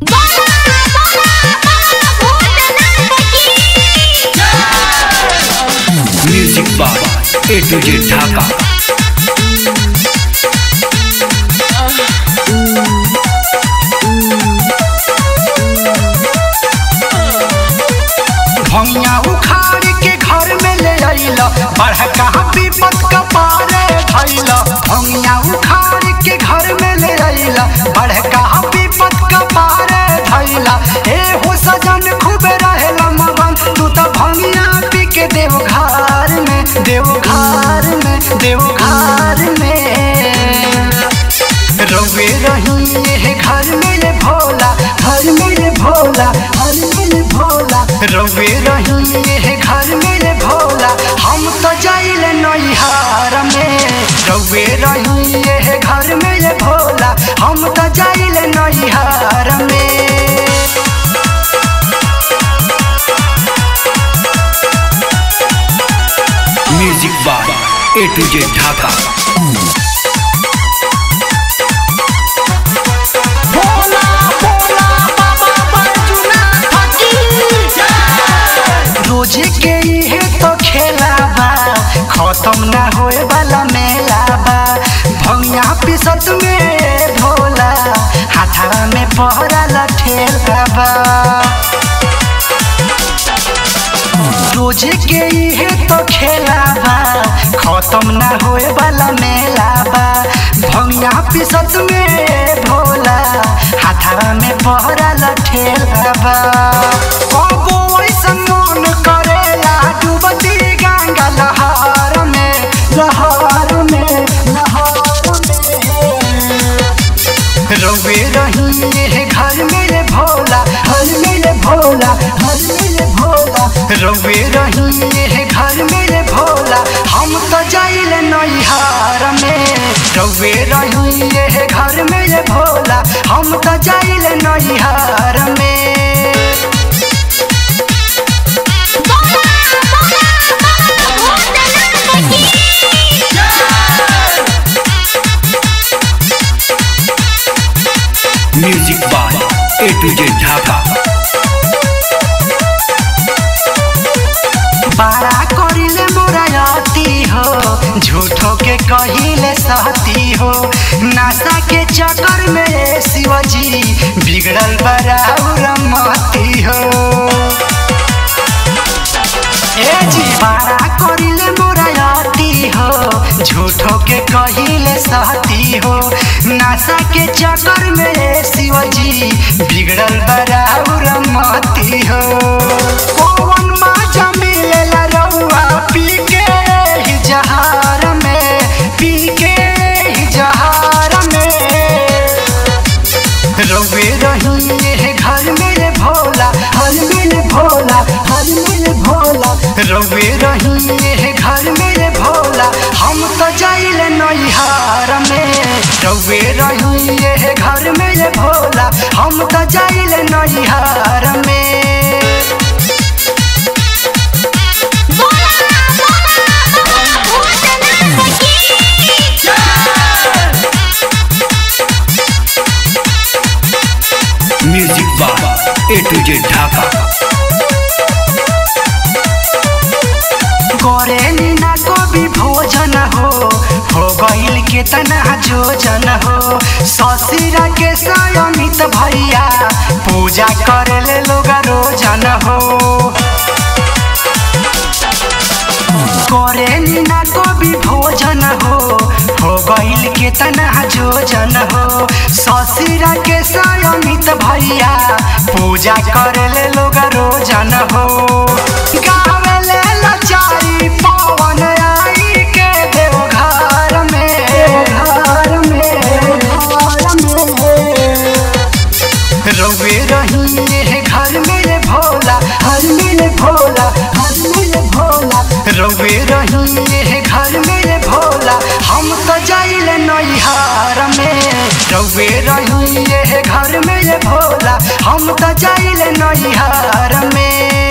music by A to Z Dhaka भैया उखाड़ के घर में ले अइला बड़का विपत कपारे धैला भैया उखाड़ के घर में ले अइला बड़का विपत कपारे धैला ए हो सजन खूब रहेला मगन तू तो भैया पी के देव घर में देव घर में देव घर में रवे रही ये घर मेरे भोला घर मेरे भोला घर मेरे भोला रवे रही ये घर मेरे भोला हम तो जाइले नैहार में रवे रही ये घर मेरे भोला हम तो जाइले नैहार में music by A to Z Dhaka Bhola Bhola Baba बजुना रोज के इहे तो खेला बा खत्म ना होए वाला मेला बा भंगिया पिसत में भोला हाथा में पहरा लठेला बा रोज के इहे तो खेला बा खत्म ना होए वाला मेला बा भंगिया पिसत में भोला हाथा में पहरा लठेला बा कबो ऐसन मन करेला डूबती गंगा लहर में लहर में लहर में रवे रही ये घर मेरे भोला घर मेरे भोला घर मेरे भोला रवे रही ये घर मेरे भोला हम तो जाइले नैहार में रवे रही ये घर मेरे भोला हम तो जाइले नैहार में music by A to Z Dhaka बड़ा करिले मोरायती हो झूठो के कहिले सहती हो नासा के चक्कर में शिवजी बिगड़ल बराबर मती हो ए जी बड़ा करिले मोरायती हो झूठो के कहिले सहती हो नासा के चक्कर में शिवजी बिगड़ल बराबर मती हो कौन माजा मिलेला रउआ पी के ही जहार में पी के ही जहार में रवे रही ये घर मेरे भोला हर मेरे भोला हर मेरे भोला रवे रही ये घर मेरे भोला हम तो जाइले नैहार में रवे रही ये घर मेरे भोला हम तो जाइले नैहार में music by A to Z Dhaka करे नीना कभी भोजन हो हो गईल केतना जोजन हो ससुरा के सयमित भैया पूजा करे ले लोग रोजन हो करे नीना कभी भोजन हो हो गईल केतना जोजन हो ससुरा के सयमित भैया पूजा करे ले लोग रोजन हो गावे ले लचारी पवन आई के देव घर में घर में घर में रवे रही ये घर मेरे भोला हर मेरे भोला हर मेरे भोला रवे रही ये घर मेरे भोला हम तो जाइले नैहार में रवे रही ये घर मेरे भोला हम तो जाइले नैहार में